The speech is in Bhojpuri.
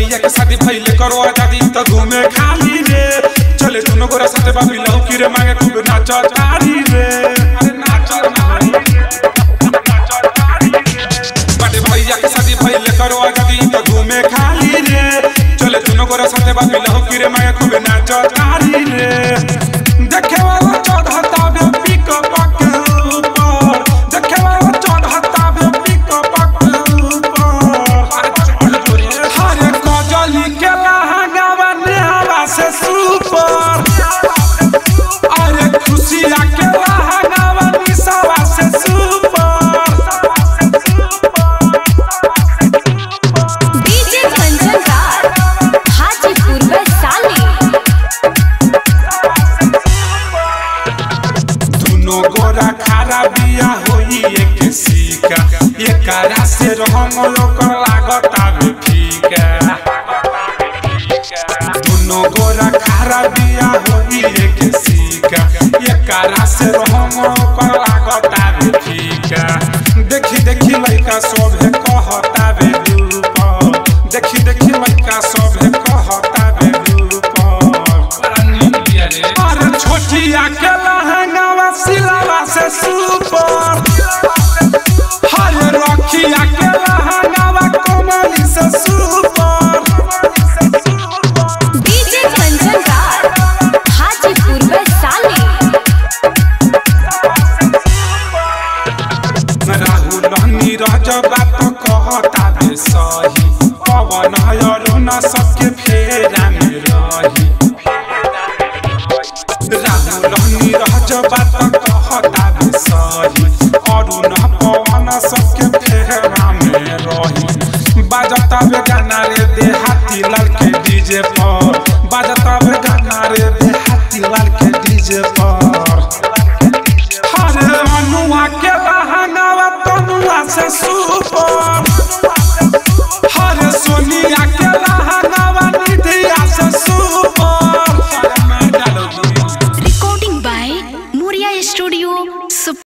भैया के शादी भइले करो आजादी तो घूमे खाली रे चले दोनों गोरा साथे बाबी लौकी रे मांगे खूब नाच तारी रे अरे नाच नारी बाटे भैया के शादी भइले करो आजादी तो घूमे खाली रे चले दोनों गोरा साथे बाबी लौकी रे मांगे खूब नाच तारी रे देखे वाला चढ़ता बे पिकअप के ऊपर देखे वाला चढ़ता बे पिकअप के ऊपर हरे कजली के लहंगावा नेहवा से सुपर अरे खुशिया के लहंगावा निसावा से सुपर डीजे कंचन राज हाजीपुर वैशाली दुनो गोरा खारा बिया होई एक सीका एकरा से रहम ओकर लागत आवे फीका दुनो गोरा खारा बिया होई एक सीका एकरा से रहम ओकर लागत आवे फीका देखी देखी लइका सब है कहता बे ऊपर देखी देखी लइका सब है कहता बे ऊपर अरे छोटिया के लहंगावा सिलावा से सुपर हाय रखिया के लहंगावा कोमली से सुपर डीजे कंचन राज हाजीपुर वैशाली राहुल नीरज बात कहता बे सही पवन अरुण सबके फेरा में रही राहुल नीरज बात कहता बे सही अरुण पवन सबके फेरा में रही बाजता बे गाना रे देहाती लाल के डीजे पर बाजता बे गाना रे देहाती लाल के डीजे पर हरे अनुआ के लहंगावा तनुआ से सुपर